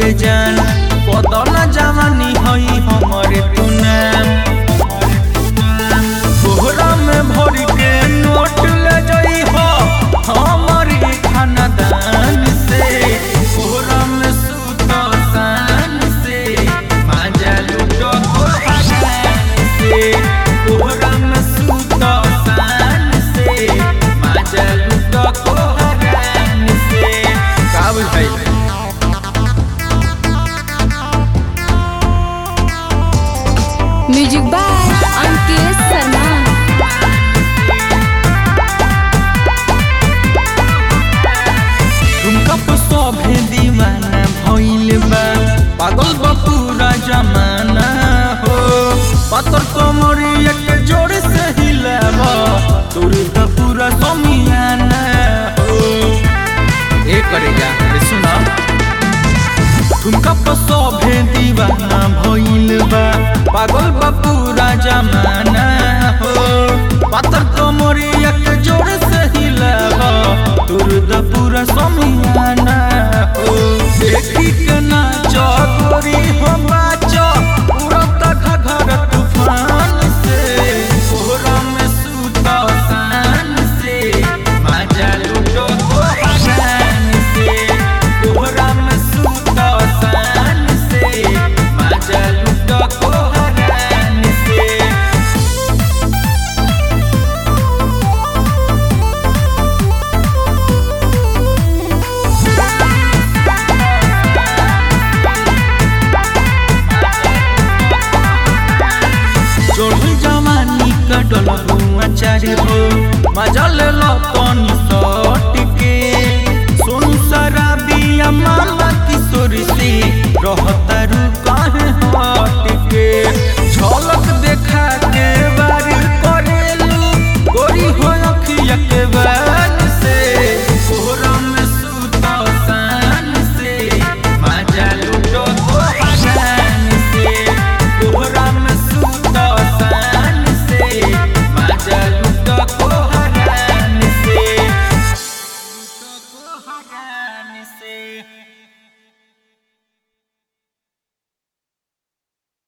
जान बदल जवानी हई हमरे तू नाम बोहरा में भर के नोट ले जई हो हमरे खानदान से बोहरा में सूत शान से माजा लूटो तो हरान से बोहरा में सूत शान से माजा लूटो तो हरान से का बुझाई म्यूजिक बाय अंकित शर्मा तुमका तो सभे दीवाना भइल बा पागल बा पूरा जमाना हो पत्थर कमरिया के जोर से हिलावा तोर तो पूरा समियाना हो ए करेगा अरे सुना तुमका तो सभे दीवाना भइल बा पागल बा पूरा जमाना हो पत्थर कमरिया के जोर से हिलावा तोर तो पूरा समियाना हो देखी के नाच गोरी हो बाच उड़त घघर तूफान से कोहरा में सूत शान से माजा लूटो तो हरान से कोहरा में सूत शान से माजा लूटो तो हरान से चोरी जवानी कटल हुआ चारी हो मजल